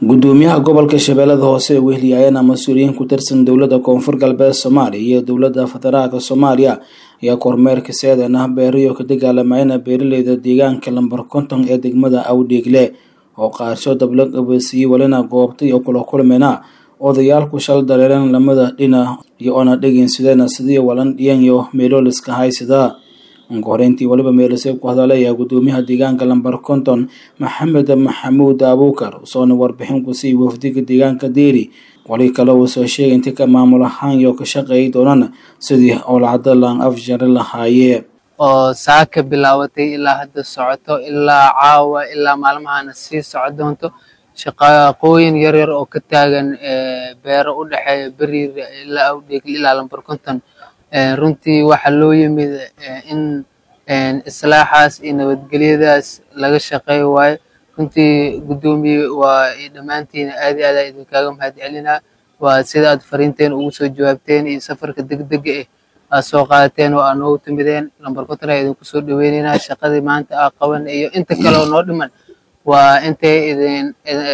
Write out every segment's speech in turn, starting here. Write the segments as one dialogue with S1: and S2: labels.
S1: gudoomiyaha gobolka shabeellada hoose ee wehliyayana mas-uuliyiin ku tirsan dowladda koonfur galbeed soomaaliya iyo dowladda federaalka soomaaliya ayaa kormeerka seedana beeriyo ka dagaalamayana beeraleyda deegaanka lambar konton ee degmada awdheegle oo qaarsho dabla qabeysiiyey walina goobtay oo kula kulmena odayaalku shal dareeran lamada dhina iyo oona dhegeysadeen sidii walan dhiyanyo meelooliska haysada ugu horeyntii waliba meelisay ku hadalay ayaa gudoomiyaha deegaanka lambar konton maxamed maxamuud abuukar usoona warbixin ku siiyey wafdiga deegaanka deeri wali kale uu soo sheegay inti ka maamul ahaan iyo ka shaqeey doonaan sidii owlacada laan afjari lahaayee
S2: oo saaka bilaabatay ilaa hadda socoto ilaa caawa ilaa maalmahana sii soco doonto shaqaqooyin yaryar oo ka taagan beero u dhexeeya beriir ilaa awdheegl ilaa lambar konton runtii waxaa loo yimid in islaaxaas iyo nabadgelyadaas laga shaqeeyo waayo runtii guddoomiye waa dhammaantiin aad iyo aad aa idinkaaga mahad celinaa waa sida aad fariinteen ugu soo jawaabteen iyo safarka degdega eh aad soo qaadateen oo aad noogu timideen lambar konton aa idinku soo dhaweyneynaa shaqadii maanta aa qaban iyo inta kale oo noo dhiman waa intay idin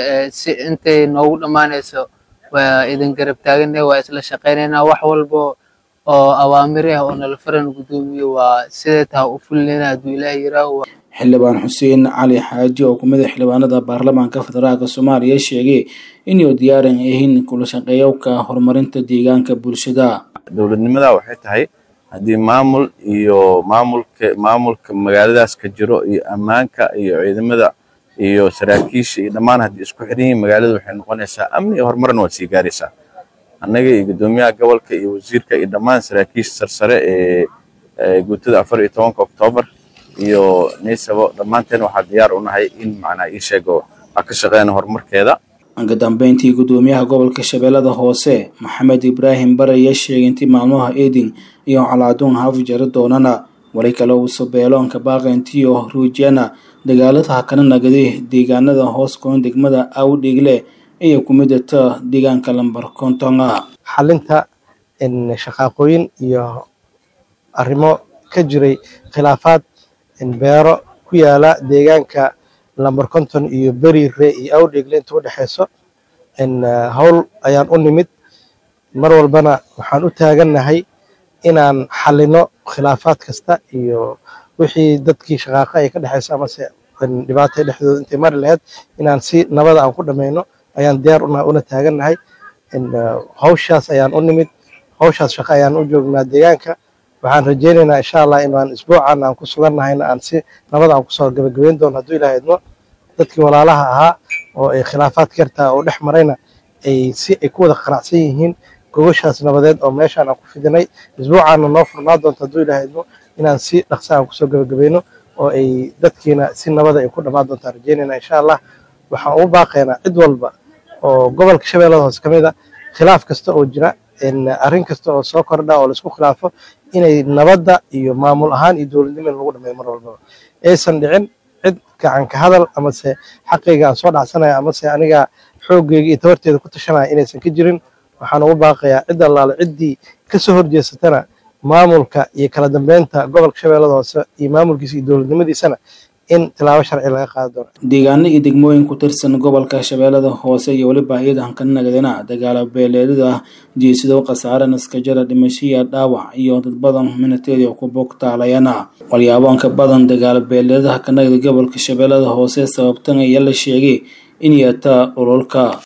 S2: intay noogu dhammaanayso waa idin garab taagana waa isla shaqeynaynaa wax walbo oo awaamir ah oo nala faran guddoomiye waa sidee taha u fulinayna hadduu ilaah yiraaho
S1: xildhibaan xuseen cali xaaji oo kumid a xildhibaanada baarlamaanka federaalk soomaaliya sheegay inuu diyaaran yihiin kula shaqeeyowka horumarinta deegaanka bulshada
S3: dowladnimada waxay tahay haddii maamul iyo maamulka maamulka magaaladaas ka jiro iyo ammaanka iyo ciidamada iyo saraakiisha iyo dhammaan haddii isku xiran yihiin magaalada waxay noqonaysaa amni iyo horumarna waad sii gaaraysaa annaga iyo guddoomiyaha gobolka iyo wasiirka iyo dhammaan saraakiisha sarsare ee guutada afar iyo tobanka oktoobar iyo naysabo dhammaanteen waxaa diyaar u nahay in macnaa ii sheego aa ka shaqeyna horumarkeeda
S1: uga dambeyntii guddoomiyaha gobolka shabeellada hoose maxamed ibraahim bare ayaa sheegay intii maalmaha eedin iyo calaaduun hafjari doonana wali kale uuse beeloonka baaqayntiyo ruujiyana dagaalada hakana nagaday deegaanada hoos koon degmada awdheegle ayay ku midata deegaanka lambar kontonga
S4: xalinta shaqaaqooyin iyo arrimo ka jiray khilaafaad beero ku yaala deegaanka lambar konton iyo beriire iyo awdheegle inta u dhexeyso howl ayaan u nimid mar walbana waxaan u taagannahay inaan xalino khilaafaad kasta iyo wixii dadkii shaqaaqa ay ka dhexeyso amase dhibaata dhexdooda intay mari lahayd inaan si nabada aan ku dhamayno ayaan diyaar una taagannahay hawshaas ayaan u nimid hawshaas shaqo ayaan u joognaa deegaanka waxaan rajeynaynaa insha allah inaan isbuucan aan ku sugannahayna aan si nabada aan kusoo gabagabeyn doono hadduu ilaah idmo dadkii walaalaha ahaa oo ay khilaafaad kartaa oo dhex marayna ay si ay ku wada qanacsan yihiin gogoshaas nabadeed oo meeshaan aan ku fidinay isbuucaana noo furnaa doonto hadduu ilaah idmo inaan si dhaqsa aan kusoo gabagabayno oo ay dadkiina si nabada ay ku dhammaan doontaan rajeynayna insha allah waxaan ugu baaqaynaa cid walba oo gobolka shabeellada hoose ka mid a khilaaf kasta oo jira arrin kasta oo soo kordha oo laisku khilaafo inay nabadda iyo maamul ahaan iyo dowladnimo in lagu dhameeyo mar walbaba aysan dhicin cid gacanka hadal amase xaqayga aan soo dhacsanaya amase aniga xooggeyga iyo tabarteeda ku tashanaya inaysan ka jirin waxaan ugu baaqayaa cid allaale ciddii kasoo horjeesatana maamulka iyo kala dambeynta gobolka shabeellada hoose iyo maamulkiisa iyo dowladnimadiisana in tilaabo sharci laga qaadi doono
S1: deegaano iyo degmooyin ku tirsan gobolka shabeellada hoose iyo weliba hay-adan ka nagadana dagaalo beeleedada jeesido khasaare naskajara dhimashiya dhaawac iyo dad badan minateedi ku bogtaalayana walyaabonka badan dagaalo beeleedaha ka nagada gobolka shabeellada hoose sababtan ayaa la sheegay in yeetaa dhululka